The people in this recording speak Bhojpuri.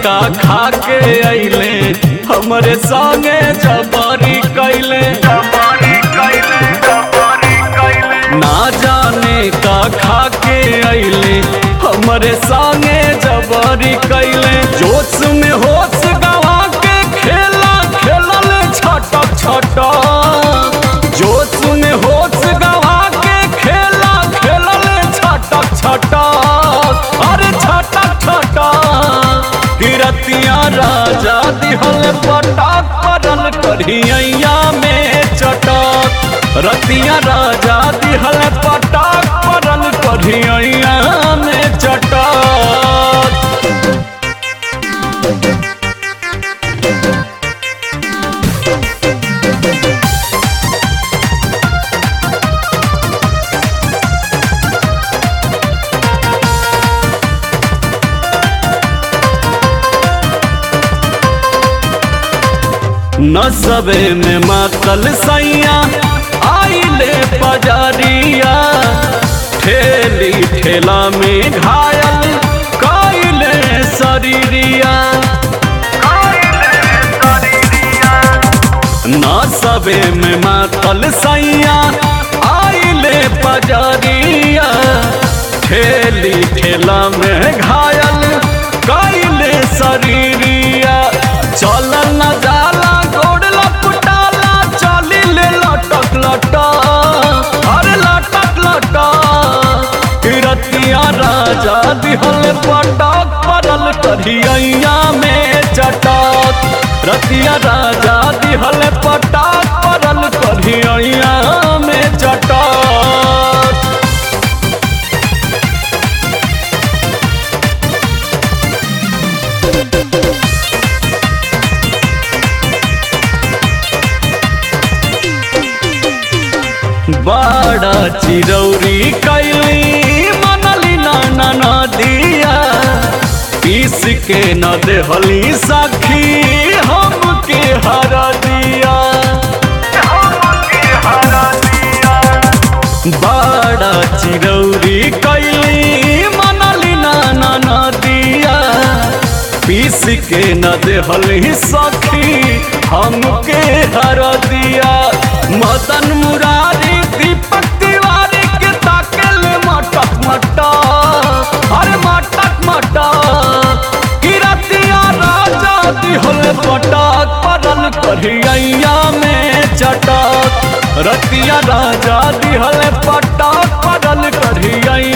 का खा के अइले हमरे संगे जबरी कैले ना जाने का खा के अइले हमरे संगे जबरी कैले जोश में होश गवा के खेला खेलल छटक छटक जोश में होश गवा के खेला खेलल छटक छटक अरे छटक छटक किरतिया राजा दिहल पटक परल करिया में चटक रतिया राजा दिहल पटक परल करिया में चटक नसबे में मातल सैया आइले पजरिया ठेली ठेला में घायल कैले शरीरिया नसबे में मातल सैया आइले पजरिया ठेली ठेला में घायल कैले शरीरिया चलल न जाला गोड़ लपटाला चली ले लटक लटा अरे लटक लटा किरतिया राजा दिहल पटक परल करिया में चटक रतिया राजा दिहल पटक परल करिया में चटक बड़ा चिरौरी कैली मनली नाना नदिया पीस के न देहली सखी हमके हर दिया बड़ा चिरौरी कैली मनली नाना नदिया पीस के न देहली सखी हमके हर दिया मदन मुरारी दीपक तिवारी के ताकल मटक मटक अरे मटक मटक किरतिया राजा दिहल पटक परल करिया में चटक रतिया राजा दिहल पटक परल करिया